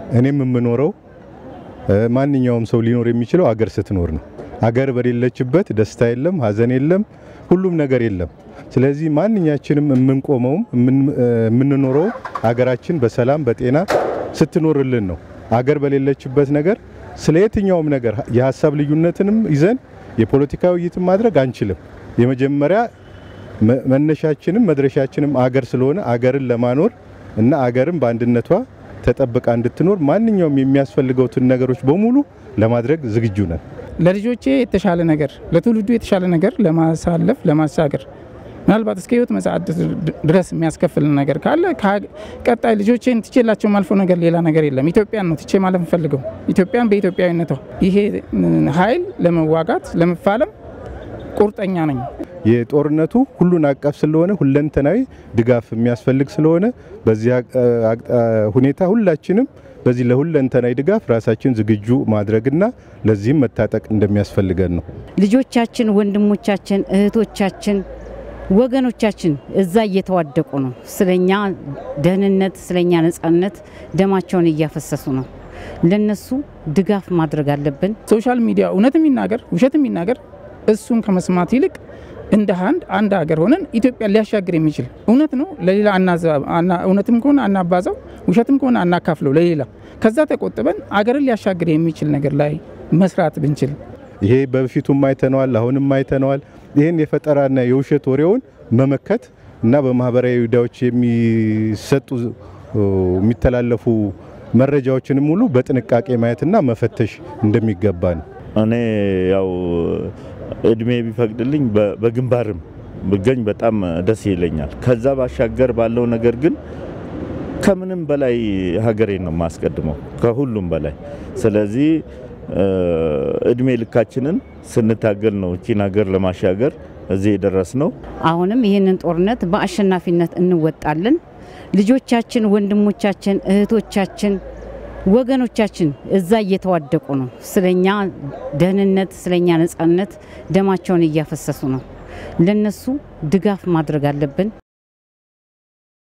እኔም የምኖረው ማንኛውም ሰው ሊኖር የሚችለው አገር ስትኖር ነው። አገር በሌለችበት ደስታ የለም፣ ሀዘን የለም፣ ሁሉም ነገር የለም። ስለዚህ ማንኛችንም የምንቆመውም የምንኖረው አገራችን በሰላም በጤና ስትኖርልን ነው። አገር በሌለችበት ነገር ስለ የትኛውም ነገር የሀሳብ ልዩነትንም ይዘን የፖለቲካ ውይይትን ማድረግ አንችልም። የመጀመሪያ መነሻችንም መድረሻችንም አገር ስለሆነ አገርን ለማኖር እና አገርን በአንድነቷ ተጠብቃ እንድትኖር ማንኛውም የሚያስፈልገውትን ነገሮች በሙሉ ለማድረግ ዝግጁ ነን። ለልጆቼ የተሻለ ነገር ለትውልዱ የተሻለ ነገር ለማሳለፍ ለማሻገር ምናልባት እስከ ህይወት መጽአት ድረስ የሚያስከፍል ነገር ካለ ቀጣይ ልጆቼን ትቼላቸው ማልፎ ነገር ሌላ ነገር የለም። ኢትዮጵያን ነው ትቼ ማለፍ ፈልገው ኢትዮጵያን በኢትዮጵያዊነቷ ይሄ ኃይል ለመዋጋት ለመፋለም ቁርጠኛ ነኝ። የጦርነቱ ሁሉን አቀፍ ስለሆነ ሁለንተናዊ ድጋፍ የሚያስፈልግ ስለሆነ በዚህ ሁኔታ ሁላችንም በዚህ ለሁለንተናዊ ድጋፍ ራሳችን ዝግጁ ማድረግና ለዚህም መታጠቅ እንደሚያስፈልገን ነው። ልጆቻችን፣ ወንድሞቻችን፣ እህቶቻችን፣ ወገኖቻችን እዛ እየተዋደቁ ነው። ስለኛ ደህንነት፣ ስለኛ ነጻነት ደማቸውን እያፈሰሱ ነው። ለነሱ ድጋፍ ማድረግ አለብን። ሶሻል ሚዲያ እውነት የሚናገር ውሸት የሚናገር እሱን ከመስማት ይልቅ እንደ አንድ አንድ ሀገር ሆነን ኢትዮጵያን ሊያሻግር የሚችል እውነት ነው። ለሌላ እውነትም ከሆነ አናባዛው፣ ውሸትም ከሆነ አናካፍለው ለሌላ። ከዛ ተቆጥበን አገርን ሊያሻግር የሚችል ነገር ላይ መስራት ብንችል ይሄ በፊቱም አይተነዋል፣ አሁንም አይተነዋል። ይህን የፈጠራና የውሸት ወሬውን መመከት እና በማህበራዊ ሚዲያዎች የሚሰጡ የሚተላለፉ መረጃዎችንም ሙሉ በጥንቃቄ ማየትና መፈተሽ እንደሚገባ ነው። እኔ ያው እድሜ ቢፈቅድልኝ በግንባርም ብገኝ በጣም ደስ ይለኛል። ከዛ ባሻገር ባለው ነገር ግን ከምንም በላይ ሀገሬን ነው የማስቀድመው ከሁሉም በላይ። ስለዚህ እድሜ ልካችንን ስንታገል ነው እቺን ሀገር ለማሻገር እዚህ የደረስ ነው። አሁንም ይህንን ጦርነት በአሸናፊነት እንወጣለን። ልጆቻችን፣ ወንድሞቻችን፣ እህቶቻችን ወገኖቻችን እዛ እየተዋደቁ ነው። ስለኛ ደህንነት፣ ስለኛ ነጻነት ደማቸውን እያፈሰሱ ነው። ለነሱ ድጋፍ ማድረግ አለብን።